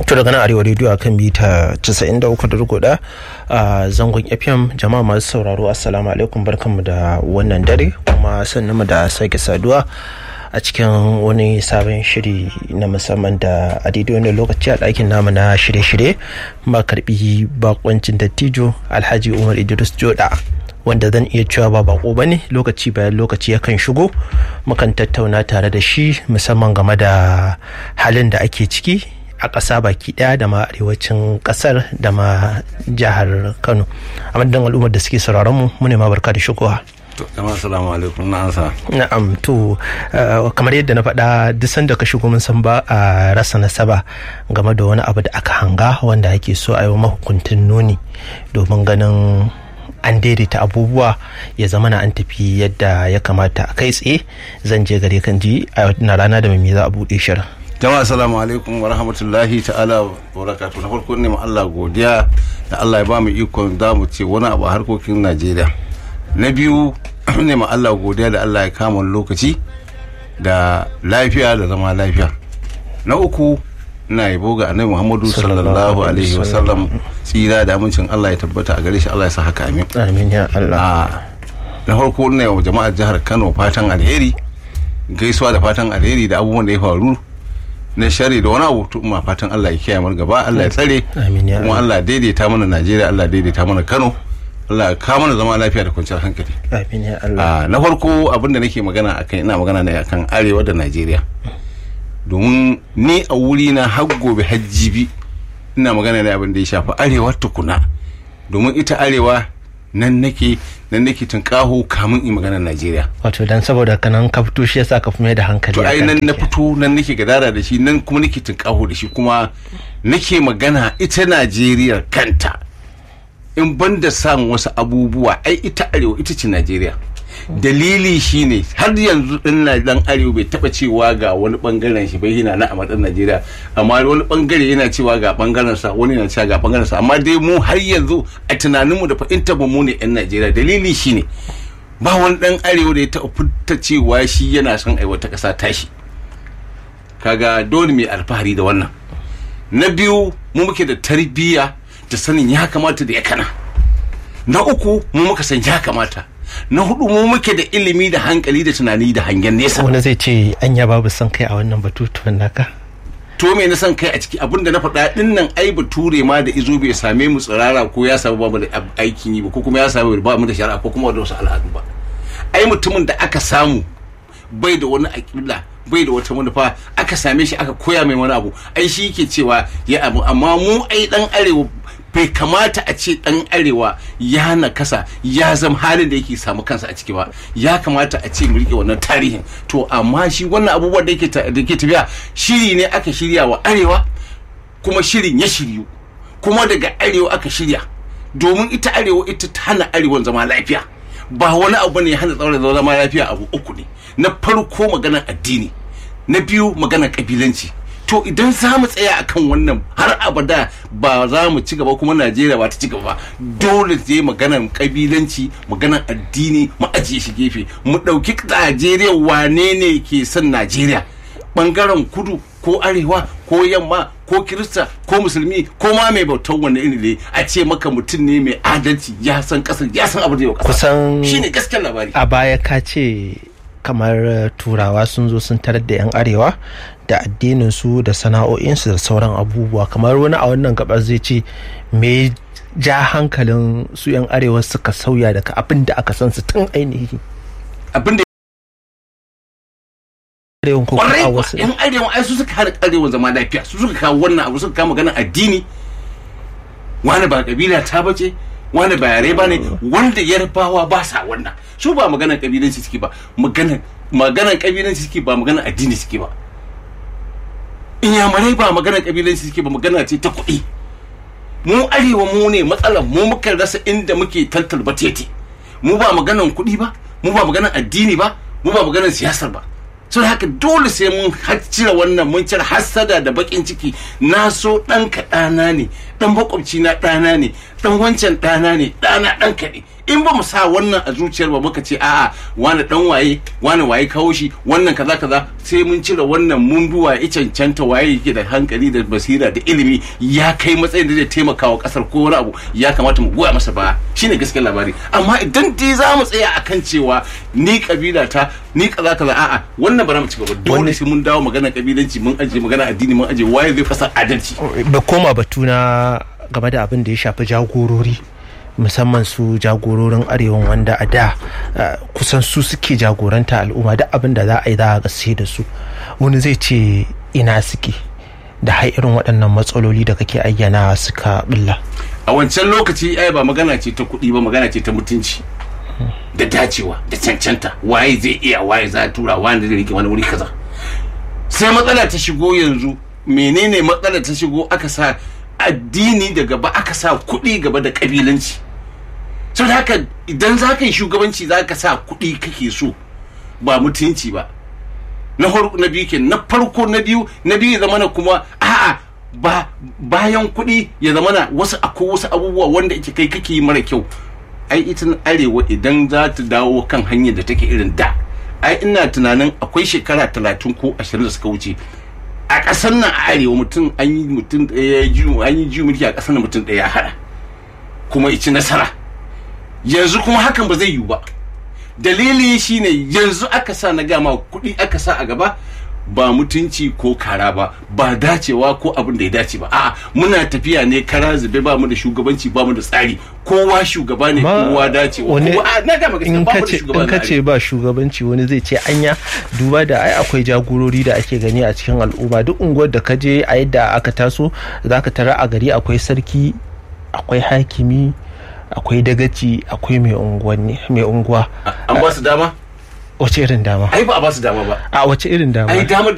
to daga nan arewa rediyo akan mita 93.1 a zangon fm jama'a masu sauraro assalamu alaikum barkanmu da wannan dare kuma sannan mu da sake saduwa a cikin wani sabon shiri na musamman da a daidai wani lokaci a ɗakin namu na shirye-shirye ma karbi bakoncin dattijo alhaji umar idris joda wanda zan iya cewa ba bako ba ne lokaci bayan lokaci yakan shigo mukan tattauna tare da shi musamman game da halin da ake ciki a ƙasa baki ɗaya da ma arewacin ƙasar da ma jihar kano a madadin al'ummar da suke sauraron mu mu ne ma barka da shigowa jama'a assalamu alaikum na ansa na'am to kamar yadda na faɗa duk sanda ka shigo mun san ba a rasa nasaba game da wani abu da aka hanga wanda ake so a yi mahukuntin nuni domin ganin an daidaita abubuwa ya zama na an tafi yadda ya kamata a kai tsaye zan je gare kan ji a na rana da mai za a buɗe shirin jama'a assalamu alaikum wa rahmatullahi ta'ala wa barakatuh na farko ne ma Allah godiya da Allah ya ba mu ikon za mu ce wani abu a harkokin Najeriya na biyu ne ma Allah godiya da Allah ya kama lokaci da lafiya da zama lafiya na uku ina yabo ga annabi Muhammadu sallallahu alaihi wasallam tsira da amincin Allah ya tabbata a gare shi Allah ya sa haka amin amin ya Allah na farko ne wa jama'ar jihar Kano fatan alheri gaisuwa da fatan alheri da abubuwan da ya faru na shari da wani abu to ma fatan Allah ya kiyaye mu gaba Allah ya tsare kuma Allah daidaita mana Najeriya Allah daidaita mana Kano Allah ya kawo mana zama lafiya da kwanciyar hankali amin ya Allah na farko abin da nake magana akan ina magana ne akan arewa da Najeriya domin ni a wuri na har gobe hajjibi ina magana ne abin da ya shafi arewa tukuna domin ita arewa nan nake nan nake tunkaho kamun in magana Najeriya. Wato dan saboda kanan ka fito shi yasa ka fi mai da hankali. To ai nan na fito nan nake gadara da shi nan kuma nake tunkaho da shi kuma nake magana ita Najeriya kanta. In ban da samun wasu abubuwa ai ita arewa ita ce Najeriya. dalili shine har yanzu din dan arewa bai taba cewa ga wani bangaren shi bai yana na a matsayin Najeriya amma wani bangare yana cewa ga bangaren sa wani yana cewa ga bangaren sa amma dai mu har yanzu a tunanin mu da fahimtar mu ne yan Najeriya dalili shine ba wani dan arewa da ya taba fita cewa shi yana son ai wata kasa tashi kaga dole mai alfahari da wannan na biyu mu muke da tarbiyya da sanin ya kamata da ya kana na uku mu muka san ya kamata na hudu mu muke da ilimi da hankali da tunani da hangen nesa wani zai ce anya babu son kai a wannan batutuwan naka to me na son kai a ciki abinda na faɗa din nan ai bature ma da izo bai same mu tsirara ko ya samu ba mu da aikin yi ba ko kuma ya samu ba mu da shari'a ko kuma da wasu al'adu ba ai mutumin da aka samu bai da wani aƙida bai da wata manufa aka same shi aka koya mai wani abu ai shi yake cewa ya abu amma mu ai dan arewa bai kamata a ce dan arewa ya nakasa ya zama halin da yake samu kansa a ciki ba ya kamata a ce mu rike wannan tarihin to amma shi wannan abubuwan da yake da ke tafiya shiri ne aka shirya wa arewa kuma shirin ya shiryu kuma daga arewa aka shirya domin ita arewa ita ta hana arewan zama lafiya ba wani abu ne ya hana tsaurin zama lafiya abu uku ne na farko maganar addini na biyu maganar kabilanci to idan za mu tsaya akan wannan har abada ba za mu ci gaba kuma najeriya ba ta ci gaba dole zai maganar kabilanci maganar addini mu ajiye shi gefe mu ɗauki najeriya wane ne ke son najeriya bangaren kudu ko arewa ko yamma ko kirista ko musulmi ko ma mai bautar wani iri ne a ce maka mutum ne mai adalci ya san kasar ya san abu da yau kusan shine gaskiyar labari a baya ka ce kamar turawa sun zo sun tarar da 'yan arewa da addinin su da sana'o'insu da sauran abubuwa kamar wani a wannan gabar zai ce me ja hankalin su 'yan arewa suka sauya daga abin da aka san su tun ainihi abin da arewan ko kwarai a kuwa wasu yan arewa ai su suka hana arewa zama lafiya su suka kawo wannan abu suka kawo maganar addini wani ba kabila ta bace wani ba yare ba ne wanda yarbawa ba sa wannan su ba maganar kabilanci suke ba maganar maganar kabilanci suke ba maganar addini suke ba inyamurai ba maganar kabilanci suke ba magana ce ta kuɗi mu arewa mu ne matsalar mu muka rasa inda muke tantar batete mu ba maganar kuɗi ba mu ba maganar addini ba mu ba maganar siyasar ba so haka dole sai mun cire wannan mun cire hassada da bakin ciki na so ɗan ka ɗana ne ɗan makwabci na ɗana ne ɗan wancan ɗana ne ɗana ɗan ka ne in ba mu sa wannan a zuciyar ba muka ce a'a wani dan waye wani waye kawo shi wannan kaza kaza sai mun cire wannan mun bi waye cancanta waye yake da hankali da basira da ilimi ya kai matsayin da zai taimaka wa kasar ko wani abu ya kamata mu goya masa ba shine gaskiyar labari amma idan dai za mu tsaya akan cewa ni kabila ta ni kaza kaza a'a wannan ba za mu ci gaba dole sai mun dawo magana kabilanci mun aje magana addini mun aje waye zai fasa adalci da koma batu na game da abin da ya shafi jagorori musamman su jagororin arewan wanda a da kusan su suke jagoranta al'umma duk abin da za a yi za a gaske da su wani zai ce ina suke da har irin waɗannan matsaloli da kake ayyana suka bulla a wancan lokaci ai ba magana ce ta kuɗi ba magana ce ta mutunci da dacewa da cancanta waye zai iya waye za a tura wani zai rike wani wuri kaza sai matsala ta shigo yanzu menene matsala ta shigo aka sa addini da gaba aka sa kuɗi gaba da ƙabilanci sau haka idan za ka yi shugabanci za ka sa kuɗi kake so ba mutunci ba na na biyu ke na farko na biyu na biyu ya zamana kuma a'a ba bayan kuɗi ya zamana wasu akwai wasu abubuwa wanda ake kai kake yi mara kyau ai ita arewa idan za ta dawo kan hanyar da take irin da ai ina tunanin akwai shekara talatin ko ashirin da suka wuce a ƙasar nan a arewa mutum an yi mutum ɗaya an yi ji mulki a ƙasar nan mutum ɗaya ya haɗa kuma ici nasara yanzu kuma hakan ba zai yiwu ba dalili shine yanzu aka sa na gama kuɗi aka sa a gaba ba mutunci ko kara ba ba dacewa ko abin da ya dace ba a'a muna tafiya ne kara zube ba mu da shugabanci ba mu da tsari kowa shugaba ne kowa dacewa kowa na ga in kace in kace ba shugabanci wani zai ce anya duba da ai akwai jagorori da ake gani a cikin al'umma duk unguwar da kaje a yadda aka taso zaka tara a gari akwai sarki akwai hakimi akwai dagaci akwai mai unguwa an ba su dama wace irin dama ai ba a ba su dama ba a wace irin dama ai damar